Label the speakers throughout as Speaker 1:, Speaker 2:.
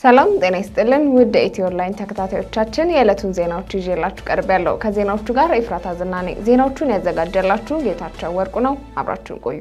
Speaker 1: ሰላም ጤና ይስጥልን ውድ ኢትዮ ኦንላይን ተከታታዮቻችን የዕለቱን ዜናዎች ይዤላችሁ ቀርብ ያለው ከዜናዎቹ ጋር ኤፍራታ ዝና ነኝ። ዜናዎቹን ያዘጋጀላችሁ ጌታቸው ወርቁ ነው። አብራችሁን ቆዩ።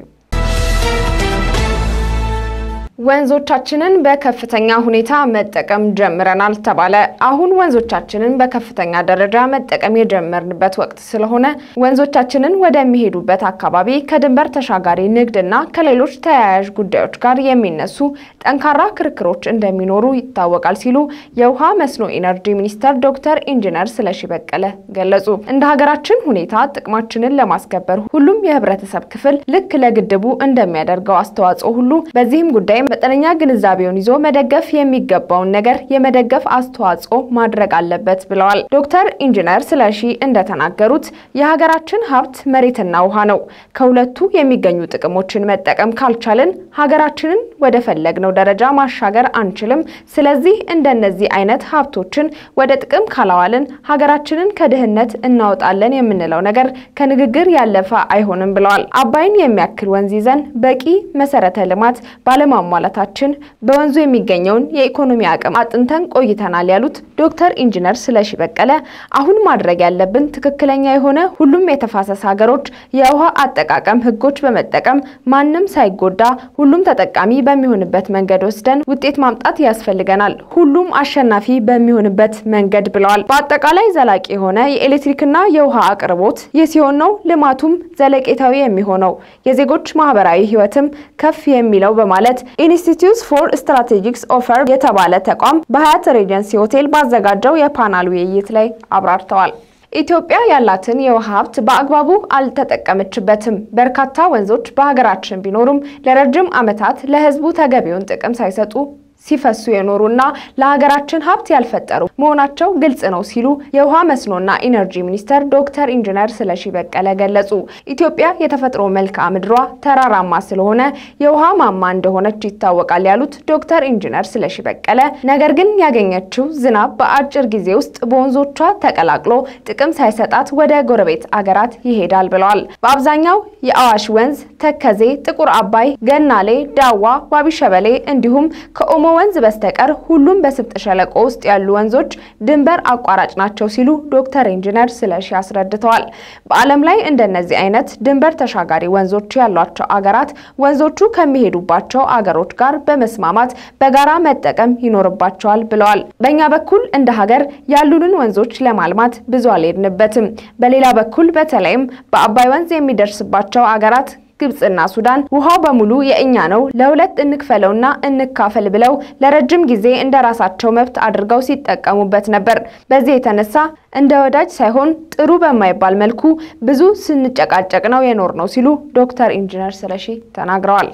Speaker 1: ወንዞቻችንን በከፍተኛ ሁኔታ መጠቀም ጀምረናል ተባለ። አሁን ወንዞቻችንን በከፍተኛ ደረጃ መጠቀም የጀመርንበት ወቅት ስለሆነ ወንዞቻችንን ወደሚሄዱበት አካባቢ ከድንበር ተሻጋሪ ንግድና ከሌሎች ተያያዥ ጉዳዮች ጋር የሚነሱ ጠንካራ ክርክሮች እንደሚኖሩ ይታወቃል ሲሉ የውሃ መስኖ ኢነርጂ ሚኒስተር ዶክተር ኢንጂነር ስለሺ በቀለ ገለጹ። እንደ ሀገራችን ሁኔታ ጥቅማችንን ለማስከበር ሁሉም የህብረተሰብ ክፍል ልክ ለግድቡ እንደሚያደርገው አስተዋጽኦ ሁሉ በዚህም ጉዳይ መጠነኛ ግንዛቤውን ይዞ መደገፍ የሚገባውን ነገር የመደገፍ አስተዋጽኦ ማድረግ አለበት ብለዋል። ዶክተር ኢንጂነር ስለሺ እንደተናገሩት የሀገራችን ሀብት መሬትና ውሃ ነው። ከሁለቱ የሚገኙ ጥቅሞችን መጠቀም ካልቻልን ሀገራችንን ወደ ፈለግነው ደረጃ ማሻገር አንችልም። ስለዚህ እንደነዚህ አይነት ሀብቶችን ወደ ጥቅም ካላዋልን ሀገራችንን ከድህነት እናወጣለን የምንለው ነገር ከንግግር ያለፈ አይሆንም ብለዋል። አባይን የሚያክል ወንዝ ይዘን በቂ መሰረተ ልማት ባለማሟ ማለታችን በወንዙ የሚገኘውን የኢኮኖሚ አቅም አጥንተን ቆይተናል ያሉት ዶክተር ኢንጂነር ስለሺ በቀለ አሁን ማድረግ ያለብን ትክክለኛ የሆነ ሁሉም የተፋሰስ ሀገሮች የውሃ አጠቃቀም ሕጎች በመጠቀም ማንም ሳይጎዳ ሁሉም ተጠቃሚ በሚሆንበት መንገድ ወስደን ውጤት ማምጣት ያስፈልገናል። ሁሉም አሸናፊ በሚሆንበት መንገድ ብለዋል። በአጠቃላይ ዘላቂ የሆነ የኤሌክትሪክና የውሃ አቅርቦት ይህ ሲሆን ነው ልማቱም ዘለቄታዊ የሚሆነው የዜጎች ማህበራዊ ህይወትም ከፍ የሚለው በማለት ኢንስቲትዩት ፎር ስትራቴጂክስ ኦፈር የተባለ ተቋም በሀያት ሬጀንሲ ሆቴል ባዘጋጀው የፓናል ውይይት ላይ አብራርተዋል። ኢትዮጵያ ያላትን የውሃ ሀብት በአግባቡ አልተጠቀመችበትም። በርካታ ወንዞች በሀገራችን ቢኖሩም ለረጅም ዓመታት ለህዝቡ ተገቢውን ጥቅም ሳይሰጡ ሲፈሱ የኖሩና ለሀገራችን ሀብት ያልፈጠሩ መሆናቸው ግልጽ ነው ሲሉ የውሃ መስኖና ኢነርጂ ሚኒስተር ዶክተር ኢንጂነር ስለሺ በቀለ ገለጹ። ኢትዮጵያ የተፈጥሮ መልክዓ ምድሯ ተራራማ ስለሆነ የውሃ ማማ እንደሆነች ይታወቃል ያሉት ዶክተር ኢንጂነር ስለሺ በቀለ ነገር ግን ያገኘችው ዝናብ በአጭር ጊዜ ውስጥ በወንዞቿ ተቀላቅሎ ጥቅም ሳይሰጣት ወደ ጎረቤት አገራት ይሄዳል ብለዋል። በአብዛኛው የአዋሽ ወንዝ፣ ተከዜ፣ ጥቁር አባይ፣ ገናሌ፣ ዳዋ፣ ዋቢ ሸበሌ እንዲሁም ከኦሞ ወንዝ በስተቀር ሁሉም በስምጥ ሸለቆ ውስጥ ያሉ ወንዞች ድንበር አቋራጭ ናቸው ሲሉ ዶክተር ኢንጂነር ስለሺ አስረድተዋል። በዓለም ላይ እንደነዚህ አይነት ድንበር ተሻጋሪ ወንዞች ያሏቸው አገራት ወንዞቹ ከሚሄዱባቸው አገሮች ጋር በመስማማት በጋራ መጠቀም ይኖርባቸዋል ብለዋል። በእኛ በኩል እንደ ሀገር ያሉንን ወንዞች ለማልማት ብዙ አልሄድንበትም። በሌላ በኩል በተለይም በአባይ ወንዝ የሚደርስባቸው አገራት ግብጽና ሱዳን ውሃው በሙሉ የእኛ ነው፣ ለሁለት እንክፈለውና እንካፈል ብለው ለረጅም ጊዜ እንደ ራሳቸው መብት አድርገው ሲጠቀሙበት ነበር። በዚህ የተነሳ እንደ ወዳጅ ሳይሆን ጥሩ በማይባል መልኩ ብዙ ስንጨቃጨቅ ነው የኖር ነው ሲሉ ዶክተር ኢንጂነር ስለሺ ተናግረዋል።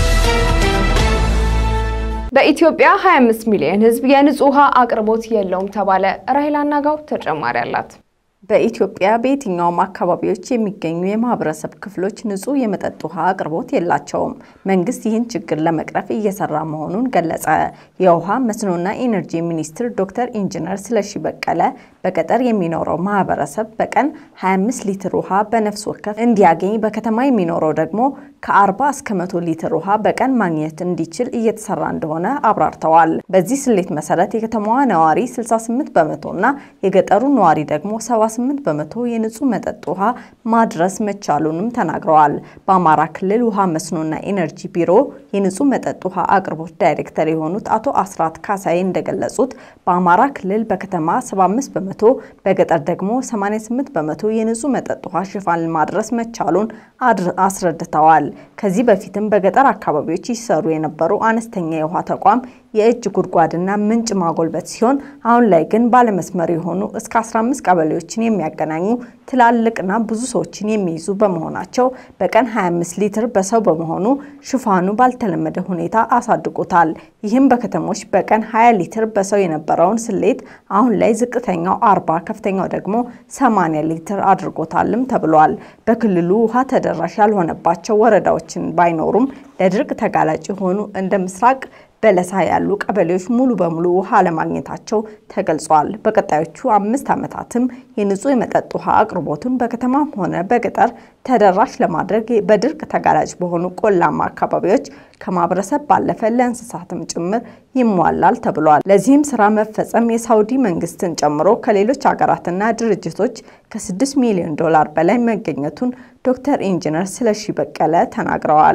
Speaker 1: በኢትዮጵያ 25 ሚሊዮን ሕዝብ የንጹህ ውሃ አቅርቦት የለውም ተባለ። ራሄል አናጋው ተጨማሪ አላት።
Speaker 2: በኢትዮጵያ በየትኛውም አካባቢዎች የሚገኙ የማህበረሰብ ክፍሎች ንጹህ የመጠጥ ውሃ አቅርቦት የላቸውም። መንግስት ይህን ችግር ለመቅረፍ እየሰራ መሆኑን ገለጸ። የውሃ መስኖና ኢነርጂ ሚኒስትር ዶክተር ኢንጂነር ስለሺ በቀለ በገጠር የሚኖረው ማህበረሰብ በቀን 25 ሊትር ውሃ በነፍስ ወከፍ እንዲያገኝ፣ በከተማ የሚኖረው ደግሞ ከ40 እስከ 100 ሊትር ውሃ በቀን ማግኘት እንዲችል እየተሰራ እንደሆነ አብራርተዋል። በዚህ ስሌት መሰረት የከተማዋ ነዋሪ 68 በመቶና የገጠሩ ነዋሪ ደግሞ 78 በመቶ የንጹህ መጠጥ ውሃ ማድረስ መቻሉንም ተናግረዋል። በአማራ ክልል ውሃ መስኖና ኢነርጂ ቢሮ የንጹህ መጠጥ ውሃ አቅርቦት ዳይሬክተር የሆኑት አቶ አስራት ካሳይ እንደገለጹት በአማራ ክልል በከተማ 75 በመቶ በገጠር ደግሞ 88 በመቶ የንጹህ መጠጥ ውሃ ሽፋን ማድረስ መቻሉን አስረድተዋል። ከዚህ በፊትም በገጠር አካባቢዎች ይሰሩ የነበሩ አነስተኛ የውሃ ተቋም የእጅ ጉድጓድና ምንጭ ማጎልበት ሲሆን አሁን ላይ ግን ባለመስመር የሆኑ እስከ 15 ቀበሌዎችን የሚያገናኙ ትላልቅና ብዙ ሰዎችን የሚይዙ በመሆናቸው በቀን 25 ሊትር በሰው በመሆኑ ሽፋኑ ባልተለመደ ሁኔታ አሳድጎታል። ይህም በከተሞች በቀን 20 ሊትር በሰው የነበረውን ስሌት አሁን ላይ ዝቅተኛው 40 ከፍተኛው ደግሞ 80 ሊትር አድርጎታልም ተብሏል። በክልሉ ውሃ ተደራሽ ያልሆነባቸው ወረዳዎችን ባይኖሩም ለድርቅ ተጋላጭ የሆኑ እንደ ምስራቅ በለሳ ያሉ ቀበሌዎች ሙሉ በሙሉ ውሃ አለማግኘታቸው ተገልጿል። በቀጣዮቹ አምስት ዓመታትም የንጹህ የመጠጥ ውሃ አቅርቦቱን በከተማም ሆነ በገጠር ተደራሽ ለማድረግ በድርቅ ተጋላጭ በሆኑ ቆላማ አካባቢዎች ከማህበረሰብ ባለፈ ለእንስሳትም ጭምር ይሟላል ተብሏል። ለዚህም ስራ መፈጸም የሳውዲ መንግስትን ጨምሮ ከሌሎች ሀገራትና ድርጅቶች ከ6 ሚሊዮን ዶላር በላይ መገኘቱን ዶክተር ኢንጂነር ስለሺ በቀለ ተናግረዋል።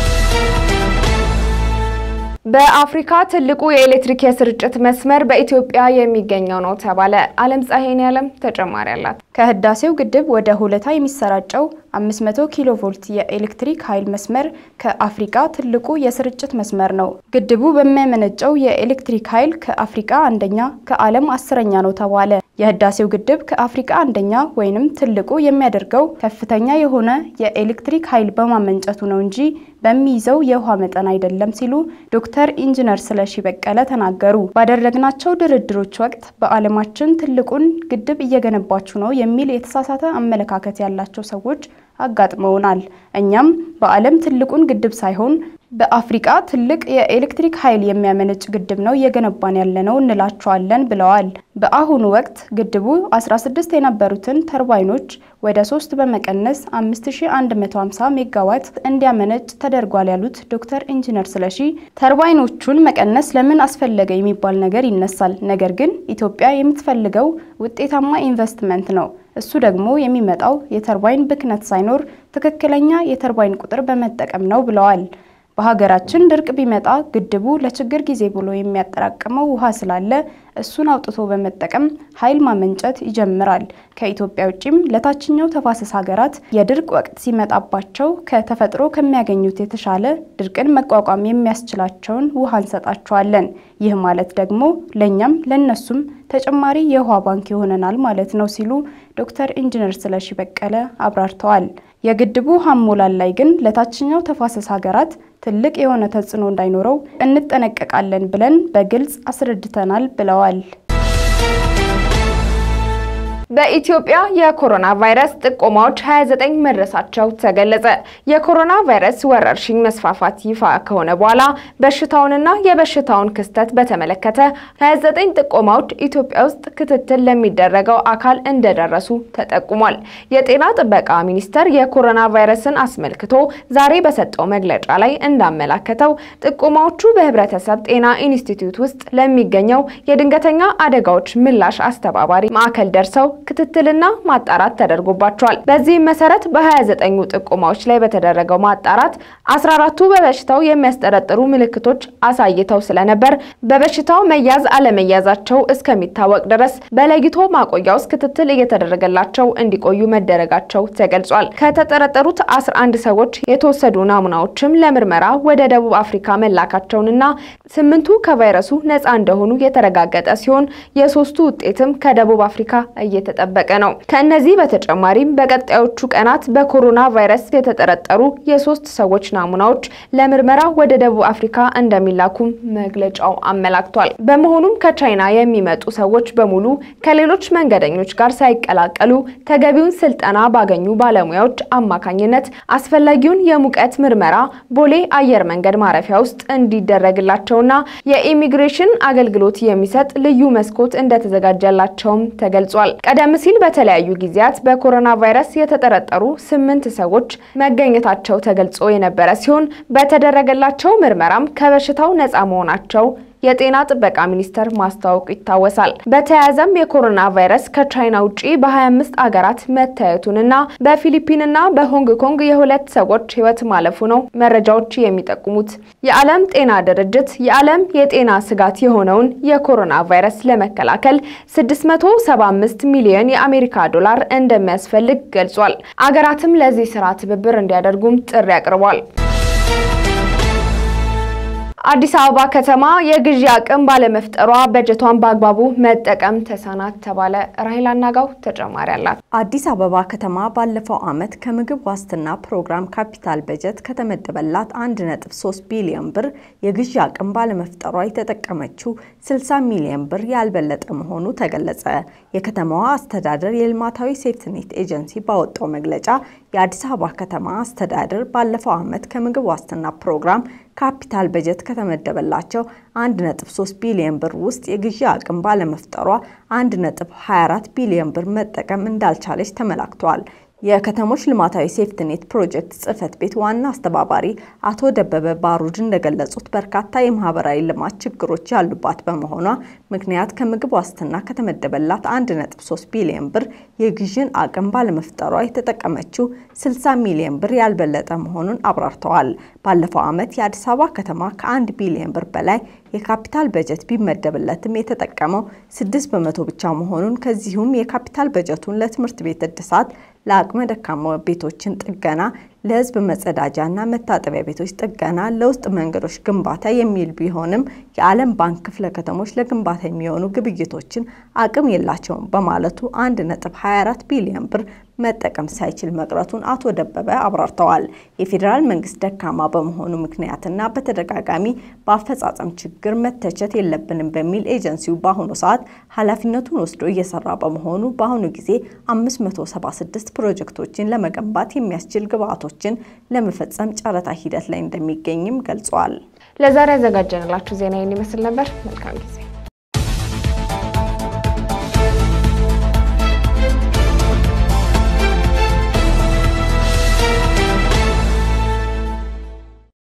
Speaker 1: በአፍሪካ ትልቁ የኤሌክትሪክ የስርጭት መስመር በኢትዮጵያ የሚገኘው ነው ተባለ። አለም ፀሐይን ያለም ተጨማሪ አላት።
Speaker 3: ከህዳሴው ግድብ ወደ ሆለታ የሚሰራጨው 500 ኪሎ ቮልት የኤሌክትሪክ ኃይል መስመር ከአፍሪካ ትልቁ የስርጭት መስመር ነው። ግድቡ በሚያመነጨው የኤሌክትሪክ ኃይል ከአፍሪካ አንደኛ፣ ከዓለም አስረኛ ነው ተባለ። የህዳሴው ግድብ ከአፍሪካ አንደኛ ወይንም ትልቁ የሚያደርገው ከፍተኛ የሆነ የኤሌክትሪክ ኃይል በማመንጨቱ ነው እንጂ በሚይዘው የውሃ መጠን አይደለም ሲሉ ዶክተር ኢንጂነር ስለሺ በቀለ ተናገሩ። ባደረግናቸው ድርድሮች ወቅት በዓለማችን ትልቁን ግድብ እየገነባችሁ ነው የሚል የተሳሳተ አመለካከት ያላቸው ሰዎች አጋጥመውናል። እኛም በዓለም ትልቁን ግድብ ሳይሆን በአፍሪቃ ትልቅ የኤሌክትሪክ ኃይል የሚያመነጭ ግድብ ነው እየገነባን ያለነው እንላቸዋለን ብለዋል። በአሁኑ ወቅት ግድቡ 16 የነበሩትን ተርባይኖች ወደ 3 በመቀነስ 5150 ሜጋዋት እንዲያመነጭ ተደርጓል ያሉት ዶክተር ኢንጂነር ስለሺ ተርባይኖቹን መቀነስ ለምን አስፈለገ የሚባል ነገር ይነሳል። ነገር ግን ኢትዮጵያ የምትፈልገው ውጤታማ ኢንቨስትመንት ነው። እሱ ደግሞ የሚመጣው የተርባይን ብክነት ሳይኖር ትክክለኛ የተርባይን ቁጥር በመጠቀም ነው ብለዋል። በሀገራችን ድርቅ ቢመጣ ግድቡ ለችግር ጊዜ ብሎ የሚያጠራቅመው ውሃ ስላለ እሱን አውጥቶ በመጠቀም ኃይል ማመንጨት ይጀምራል። ከኢትዮጵያ ውጭም ለታችኛው ተፋሰስ ሀገራት የድርቅ ወቅት ሲመጣባቸው ከተፈጥሮ ከሚያገኙት የተሻለ ድርቅን መቋቋም የሚያስችላቸውን ውሃ እንሰጣቸዋለን። ይህ ማለት ደግሞ ለእኛም ለነሱም ተጨማሪ የውሃ ባንክ ይሆነናል ማለት ነው ሲሉ ዶክተር ኢንጂነር ስለሺ በቀለ አብራርተዋል። የግድቡ ውሃ አሞላል ላይ ግን ለታችኛው ተፋሰስ ሀገራት ትልቅ የሆነ ተጽዕኖ እንዳይኖረው እንጠነቀቃለን ብለን በግልጽ አስረድተናል ብለዋል።
Speaker 1: በኢትዮጵያ የኮሮና ቫይረስ ጥቆማዎች 29 መድረሳቸው ተገለጸ። የኮሮና ቫይረስ ወረርሽኝ መስፋፋት ይፋ ከሆነ በኋላ በሽታውንና የበሽታውን ክስተት በተመለከተ 29 ጥቆማዎች ኢትዮጵያ ውስጥ ክትትል ለሚደረገው አካል እንደደረሱ ተጠቁሟል። የጤና ጥበቃ ሚኒስቴር የኮሮና ቫይረስን አስመልክቶ ዛሬ በሰጠው መግለጫ ላይ እንዳመላከተው ጥቆማዎቹ በህብረተሰብ ጤና ኢንስቲትዩት ውስጥ ለሚገኘው የድንገተኛ አደጋዎች ምላሽ አስተባባሪ ማዕከል ደርሰው ክትትልና ማጣራት ተደርጎባቸዋል። በዚህም መሰረት በ29ኙ ጥቆማዎች ላይ በተደረገው ማጣራት 14ቱ በበሽታው የሚያስጠረጥሩ ምልክቶች አሳይተው ስለነበር በበሽታው መያዝ አለመያዛቸው እስከሚታወቅ ድረስ በለይቶ ማቆያ ውስጥ ክትትል እየተደረገላቸው እንዲቆዩ መደረጋቸው ተገልጿል። ከተጠረጠሩት 11 ሰዎች የተወሰዱ ናሙናዎችም ለምርመራ ወደ ደቡብ አፍሪካ መላካቸውንና ስምንቱ ከቫይረሱ ነፃ እንደሆኑ የተረጋገጠ ሲሆን የሶስቱ ውጤትም ከደቡብ አፍሪካ እየተ ጠበቀ ነው። ከእነዚህ በተጨማሪም በቀጣዮቹ ቀናት በኮሮና ቫይረስ የተጠረጠሩ የሶስት ሰዎች ናሙናዎች ለምርመራ ወደ ደቡብ አፍሪካ እንደሚላኩም መግለጫው አመላክቷል። በመሆኑም ከቻይና የሚመጡ ሰዎች በሙሉ ከሌሎች መንገደኞች ጋር ሳይቀላቀሉ ተገቢውን ስልጠና ባገኙ ባለሙያዎች አማካኝነት አስፈላጊውን የሙቀት ምርመራ ቦሌ አየር መንገድ ማረፊያ ውስጥ እንዲደረግላቸውና የኢሚግሬሽን አገልግሎት የሚሰጥ ልዩ መስኮት እንደተዘጋጀላቸውም ተገልጿል። ቀደም ሲል በተለያዩ ጊዜያት በኮሮና ቫይረስ የተጠረጠሩ ስምንት ሰዎች መገኘታቸው ተገልጾ የነበረ ሲሆን በተደረገላቸው ምርመራም ከበሽታው ነፃ መሆናቸው የጤና ጥበቃ ሚኒስቴር ማስታወቁ ይታወሳል። በተያያዘም የኮሮና ቫይረስ ከቻይና ውጪ በ25 አገራት መታየቱንና በፊሊፒንና በሆንግ ኮንግ የሁለት ሰዎች ሕይወት ማለፉ ነው መረጃዎች የሚጠቁሙት። የዓለም ጤና ድርጅት የዓለም የጤና ስጋት የሆነውን የኮሮና ቫይረስ ለመከላከል 675 ሚሊዮን የአሜሪካ ዶላር እንደሚያስፈልግ ገልጿል። አገራትም ለዚህ ስራ ትብብር እንዲያደርጉም ጥሪ አቅርቧል። አዲስ አበባ ከተማ የግዢ አቅም ባለመፍጠሯ በጀቷን በአግባቡ መጠቀም ተሳናት ተባለ። ራሄል አናጋው ተጨማሪ አላት።
Speaker 2: አዲስ አበባ ከተማ ባለፈው ዓመት ከምግብ ዋስትና ፕሮግራም ካፒታል በጀት ከተመደበላት 1.3 ቢሊዮን ብር የግዢ አቅም ባለመፍጠሯ የተጠቀመችው 60 ሚሊዮን ብር ያልበለጠ መሆኑ ተገለጸ። የከተማዋ አስተዳደር የልማታዊ ሴፍትኔት ኤጀንሲ ባወጣው መግለጫ የአዲስ አበባ ከተማ አስተዳደር ባለፈው ዓመት ከምግብ ዋስትና ፕሮግራም ካፒታል በጀት ከተመደበላቸው 1.3 ቢሊዮን ብር ውስጥ የግዢ አቅም ባለመፍጠሯ 1.24 ቢሊዮን ብር መጠቀም እንዳልቻለች ተመላክቷል። የከተሞች ልማታዊ ሴፍትኔት ፕሮጀክት ጽህፈት ቤት ዋና አስተባባሪ አቶ ደበበ ባሩድ እንደገለጹት በርካታ የማህበራዊ ልማት ችግሮች ያሉባት በመሆኗ ምክንያት ከምግብ ዋስትና ከተመደበላት 1.3 ቢሊዮን ብር የግዥን አቅም ባለመፍጠሯ የተጠቀመችው 60 ሚሊዮን ብር ያልበለጠ መሆኑን አብራርተዋል። ባለፈው ዓመት የአዲስ አበባ ከተማ ከአንድ ቢሊዮን ብር በላይ የካፒታል በጀት ቢመደብለትም የተጠቀመው 6 በመቶ ብቻ መሆኑን ከዚሁም የካፒታል በጀቱን ለትምህርት ቤት እድሳት ለአቅመ ደካማ ቤቶችን ጥገና፣ ለህዝብ መጸዳጃና መታጠቢያ ቤቶች ጥገና፣ ለውስጥ መንገዶች ግንባታ የሚል ቢሆንም የዓለም ባንክ ክፍለ ከተሞች ለግንባታ የሚሆኑ ግብይቶችን አቅም የላቸውም በማለቱ 1.24 ቢሊዮን ብር መጠቀም ሳይችል መቅረቱን አቶ ደበበ አብራርተዋል። የፌዴራል መንግስት ደካማ በመሆኑ ምክንያትና በተደጋጋሚ በአፈጻጸም ችግር መተቸት የለብንም በሚል ኤጀንሲው በአሁኑ ሰዓት ኃላፊነቱን ወስዶ እየሰራ በመሆኑ በአሁኑ ጊዜ 576 ፕሮጀክቶችን ለመገንባት የሚያስችል ግብዓቶችን ለመፈጸም ጨረታ ሂደት ላይ እንደሚገኝም ገልጿል።
Speaker 1: ለዛሬ ያዘጋጀንላችሁ ዜና ይህን ይመስል ነበር። መልካም ጊዜ